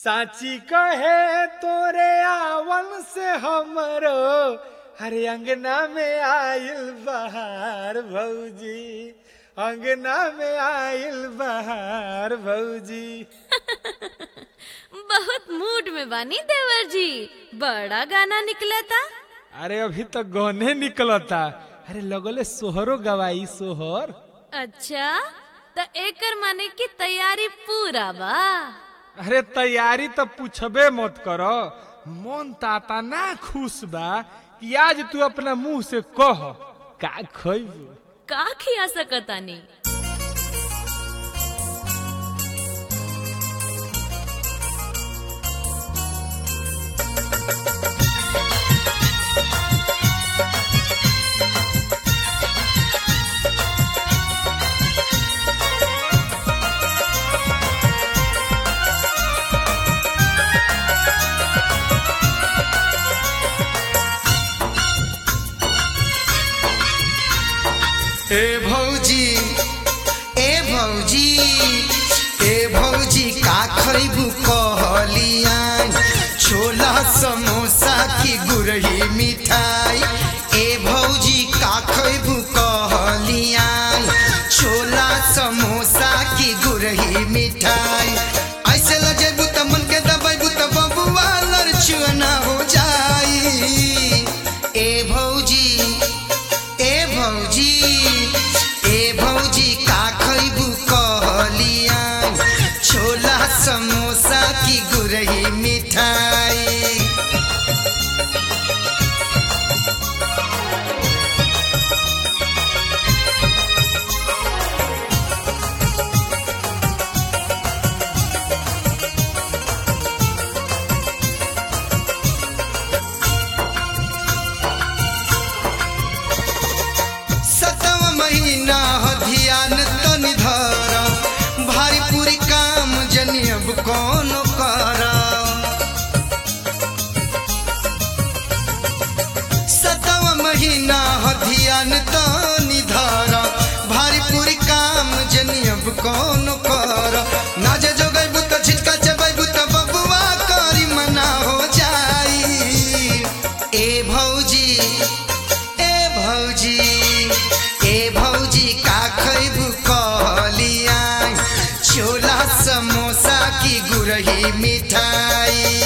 साची कहे तोरे आवन से हमरो हरे अंगना में आइल बहार भौजी अंगना में आइल बहार भौजी बहुत मूड में बानी देवर जी बड़ा गाना निकलता अरे अभी तो गहने निकलता अरे लगले सोहरो गवाई सोहर अच्छा त एकर माने की तैयारी पूरा बा अरे तैयारी तो पूछबे मत करो मन ताता ना खुश बा कि आज तू अपना मुंह से कह का खइबू का खिया सकतानी ए भौजी ए भौजी ए भौजी का खैबू कहलिया छोला समोसा की गुरही मिठाई ए भौजी का खैबू कहलिया छोला समोसा की गुरही मिठाई ऐसे लजेबू त मन के दबाइबू त बबुआ लड़चुना हो जाई ए भौजी ए भौजी ए भौजी का खैबू कहलिया छोला समोसा की गुरही मिठाई सतव महीना ह ध्यान तनि धर भारी पूरी काम जनी अब कौन कर सतव महीना ह ध्यान तनि धर भारी पूरी काम जनी अब कौन कर ना जे जोगैबू त छिटका चबैबू त बबुआ करी मना हो जाई ए भौजी ए भौजी ए भौजी का खैबू कहलिया छोला समोसा की गुरही मिठाई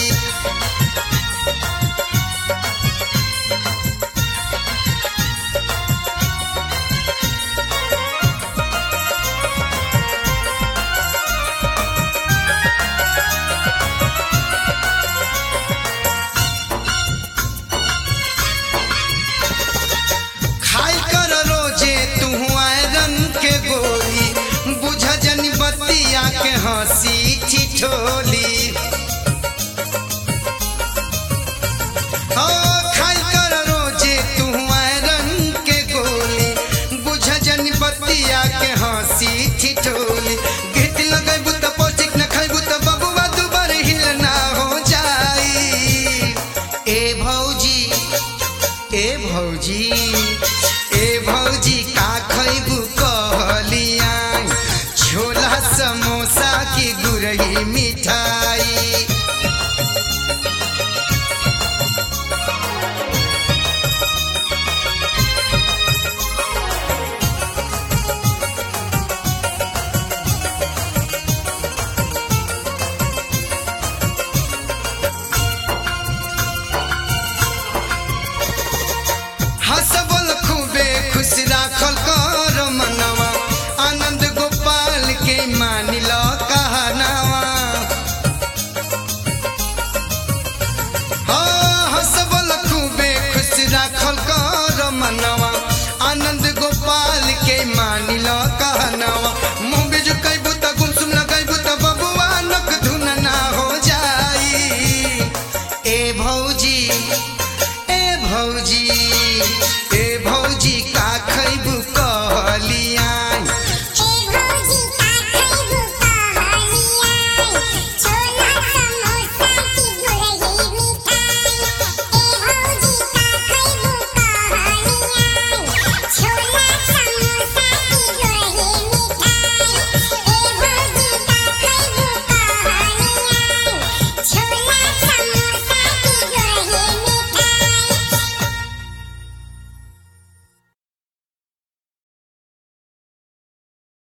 खाई कर रोजे तू आयरन के गोली बुझ जन बतिया के हंसी ठिठोली